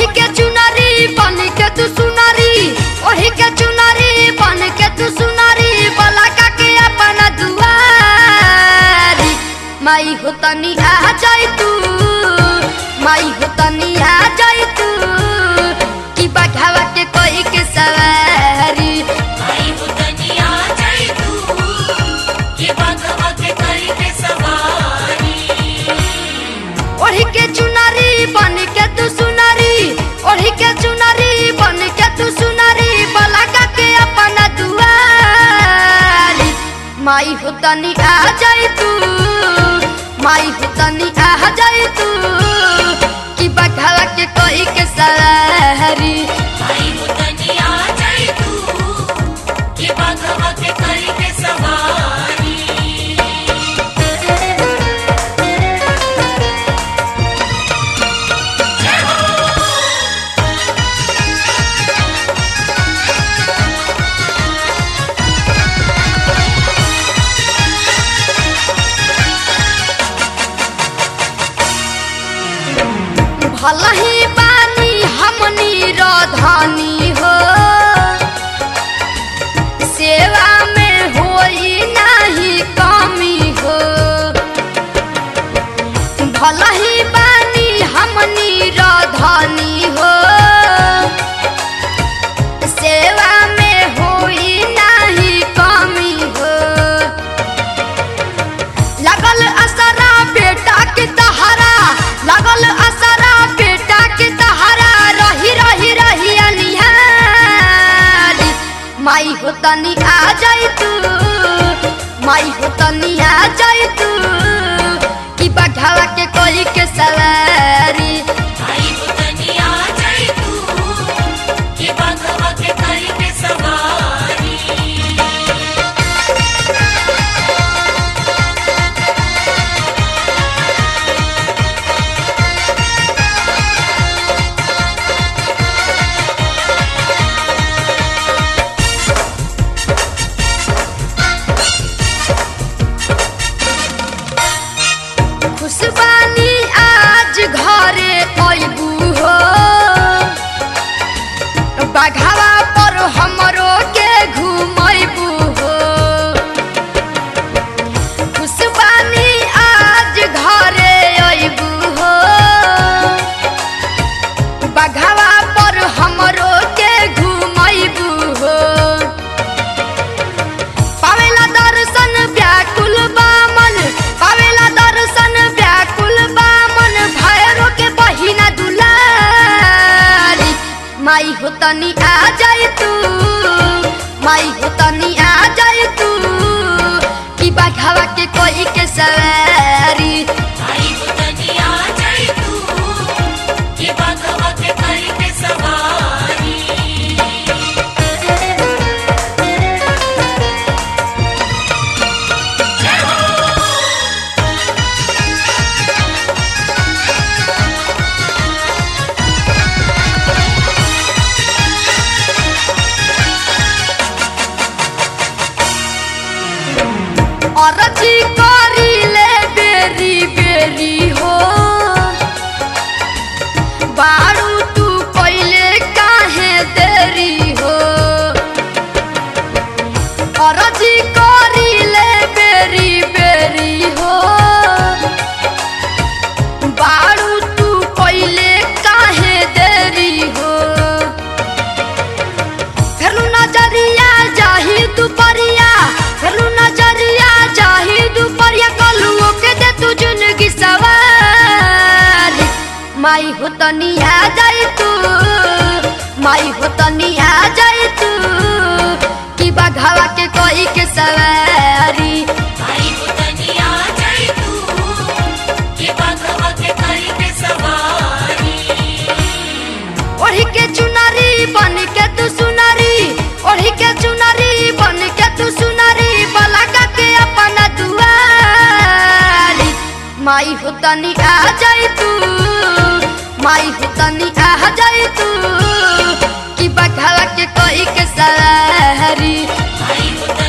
ओढ़ी के चुनरी बन के तू सुनरी ओढ़ी के चुनरी बन के तू सुनरी बलका के अपना दुआरी माई हो तनी आ जाई तू माई हो तनी आ जाई तू कि बघावा के कोई के सवारी आई हो तनिया जाई तू के बाघवा के करी के सवारी ओढ़ी के चुनरी बन के तू सुनरी ओढ़ी के चुनरी बन के तू सुनरी बलका के अपना दुआरी माई हो तनी आ जाई तू माई हो तनी आ जाई तू कि बघावा के कोई के सवारी आई हो तनिया जाई तू के बाघवा के करी के सवारी भला ही बानी हमनी रधानी हो सेवा में होई नाही कमी हो भला ही बानी हमनी रधानी हो सेवा में होई नाही कमी हो लगल असरा बेटा के तहरा लगल असरा बेटा के तहरा रही रही रही अनिहारी माई हो तनी आ जाई तू माई हो तनी आ जाई तू कि बघावा के कोई के सवारी आई हो तनिया जाई तू के बाघवा के करी के सवारी खुशबानी आज घरे अइबू हो बघावा पर हमरो के घुमैबू हो खुशबानी आज घरे अइबू हो बघावा पर हमरो के घुमैबू हो पावेला दर्शन व्याकुल बामन पावेला दर्शन व्याकुल बामन भैरो के बहिना दुलारी माई हो तनी आ जाई तू माई हो तनी आ जाई तू कि बघावा के कोई के सवारी आई हो तनिया जाई तू के बाघवा के करी के सवारी अरजी करी ले बेरी बेरी हो बारू तू पहले काहे देरी हो अरजी करी ले बेरी बेरी हो बारू तू पहले काहे देरी हो फेलू नजरिया जाही दुपरिया फेलू नजरिया जाही दुपरिया कलुओ के दे तू जिंदगी सवारी माई हो तनी आ जाई तू माई हो तनी आ जाई तू कि बघावा के कोई के सवारी आई हो तनिया जाई तू के बाघवा के करी के सवारी ओढ़ी के चुनरी बन के तू सुनरी ओढ़ी के चुनरी बन के तू सुनरी बलका के अपना दुआरी माई हो तनी आ जाई तू माई हो तनी आ जाई तू कि बघावा के कोई के सवारी आई हो